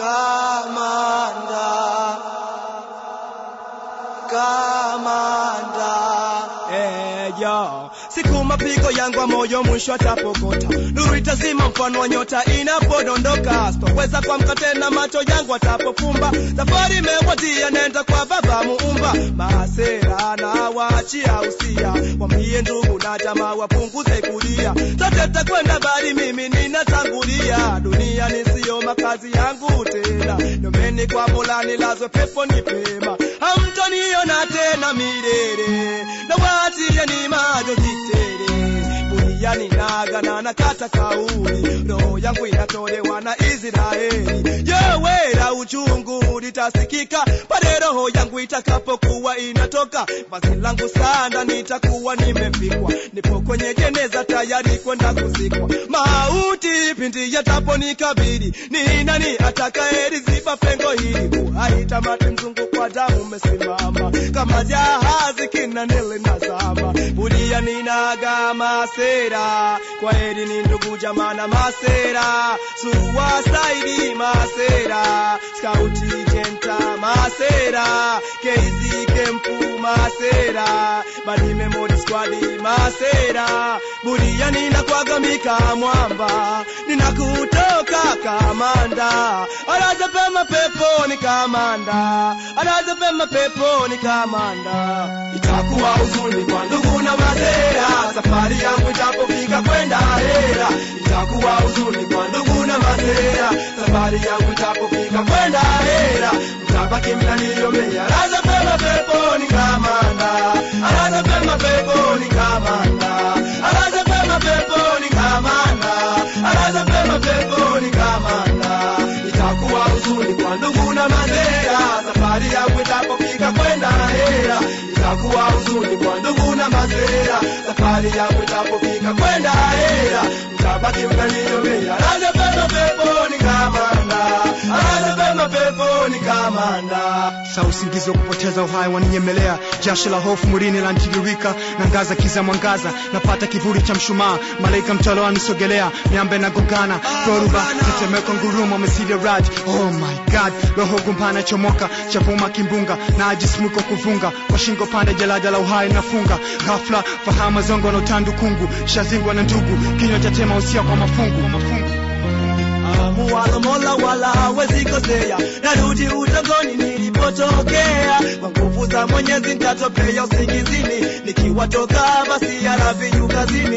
kamanda kamanda eh, yo. siku mapigo yangu ya moyo mwisho atapokota nuru itazima mfano wa nyota inapodondoka sitoweza kuamka tena macho yangu atapofumba safari imewadia nenda kwa baba muumba maasera na waachia usia wambie ndugu na jamaa wapunguze kulia sote takwenda bali mimi ninatangulia dunia nisiyo makazi yangu tena nomeni kwa mola nilazwe pepo ni pema hamtoniona tena milele na waachia ni majozi tele duniani nagana na kata kauli roho yangu inatolewa na Israeli yewera uchungu litasikika pale roho yangu itakapokuwa inatoka basi langu sanda nitakuwa nimefikwa nipo kwenye jeneza tayari kwenda kuzikwa mauti pindi yataponikabili ni nani atakayeziba pengo hili uhai tamati mzungu kwa damu umesimama kama jahazi kinanele nazama bulia ninaga masera kwa heri ni ndugu jamana masera suwasaidi masera skauti jenta masera keizi kempu masera badi memory squad masera bulia ninakwagamika mwamba ninakutoka kamanda alaza pema peponi kamanda alaza pema peponi kamanda itakuwa huzuni kwa ndugu na masera safari yangu itapofika kwenda hera itakuwa huzuni kwa ndugu na masera safari yangu itapofika kwenda hera mtabaki mnaniomea alaza pema peponi kamanda alaza pema peponi kamanda alaza pema peponi kamanda alaza pema peponi kamanda itakuwa huzuni kwa ndugu na masera safari yangu itapofika kwenda hera itakuwa huzuni kwa ndugu na masera safari yangu itapofika kwenda hera mtabaki mnaniomea alaza pema peponi kamanda alaza pema peponi kamanda saa usingizi wa kupoteza uhai waninyemelea jasho la hofu mwilini lantiririka na ngaza kiza mwangaza napata kivuli cha mshumaa malaika mtalo anisogelea miambe na gongana dhoruba tetemeko ngurumo mesile raj oh my god roho gumpana chomoka chavuma kimbunga na ajismuko kuvunga kwa shingo pande jalada la uhai nafunga ghafla fahama zongo na utandukungu shazingwa na ndugu kinywa cha tema usia kwa mafungu, mafungu. muwalo mola wala hawezi kosea narudi utongoni nilipotokea kwa nguvu za mwenyezi ntatopea usingizini nikiwatoka basi alaviyu kazini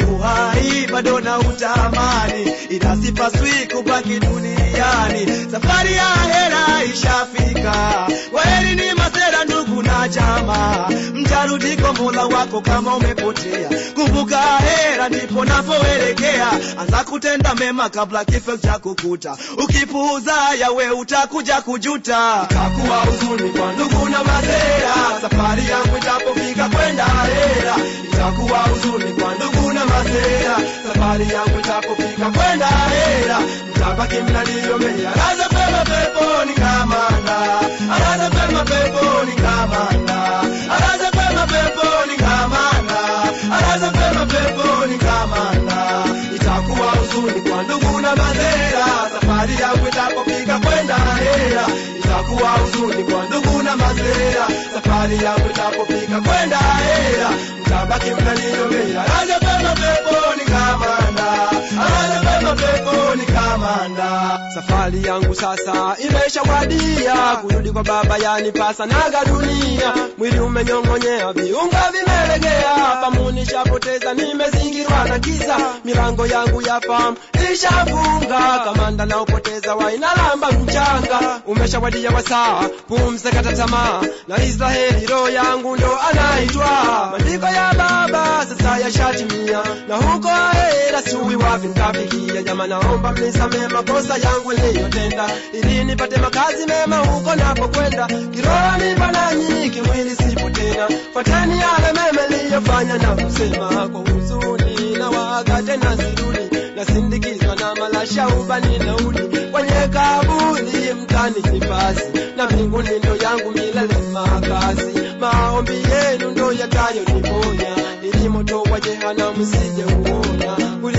uhai bado na utamani ila sipaswi kubaki duniani safari ya hera ishafika waheri ni masera ndugu na jamaa mtarudi kwa mola wako kama umepotea kumbuka hera ndipo napoelekea anza kutenda mema kabla kifo cha kukuta ukipuuza yawe utakuja kujuta itakuwa huzuni kwa ndugu na masera safari yangu itapofika kwenda hera itakuwa huzuni kwa ndugu na masera safari yangu itapofika kwenda hera mtabaki mnaliomea alaza pema peponi kamanda alaza pema peponi kamanda alaza pema peponi kamanda alaza pema peponi kamanda itakuwa huzuni kwa ndugu na masera safari yangu itapofika kwenda hera itakuwa huzuni kwa ndugu na masera safari yangu itapofika kwenda hera mtabaki mnaniomea alaza pema peponi kamanda alaza pema peponi kamanda safari yangu sasa imeshawadia kurudi kwa baba yanipasa naga dunia mwili umenyong'onyea viunga vimelegea famu nishapoteza nimezingirwa na giza milango yangu ya famu ishafunga kamanda naopoteza wainalamba mchanga umeshawadia wasaa pumze kata tamaa na israheli roho yangu ndo anaitwa maandiko ya baba sasa yashatimia na huko ahera sui wapi ntafikia jama naomba mnisamee makosa yangu niliyotenda ili nipate makazi mema huko napokwenda kiroho nipo nanyi kimwili sipo tena fateni yale mema niliyofanya na kusema kwa huzuni na waga tena sirudi nasindikizwa na malasha ubani nauli kwenye kaburi mtani nifasi na mbinguni ndo yangu milele makazi maombi yenu ndo yatayoniponya ili moto wa jehanamu sije uona kulia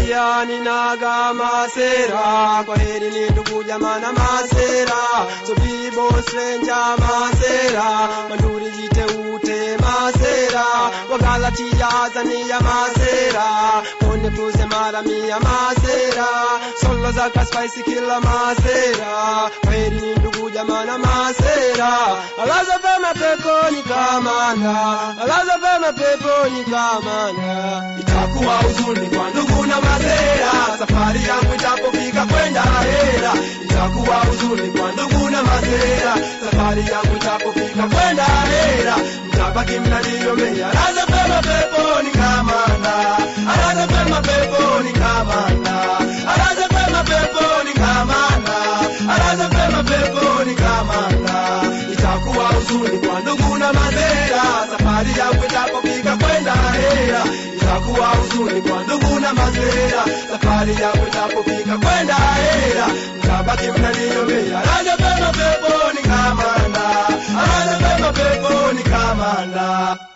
jamani naga masera kwa heri ni ndugu jamana masera so bibo stranger masera manduri jite ute masera wagalatia azania masera pone puse mara mia masera solo zaka spicy kila masera kwa heri ni ndugu jamana masera alaza pema peponi kamanda alaza pema peponi kamanda itakuwa huzuni kwa ndugu na masera safari yangu itapofika kwenda hera itakuwa huzuni kwa ndugu na masera safari yangu itapofika kwenda hera mtabaki mnaniomea alaza pema peponi kamanda alaza pema peponi kamanda alaza pema peponi kamanda alaza pema peponi kamanda itakuwa huzuni kwa ndugu na masera safari yangu itapofika kwenda hera itakuwa huzuni kwa ndugu na masera safari yangu itapofika kwenda hera mtabaki mnaniomea alaza pema peponi kamanda alaza pema peponi kamanda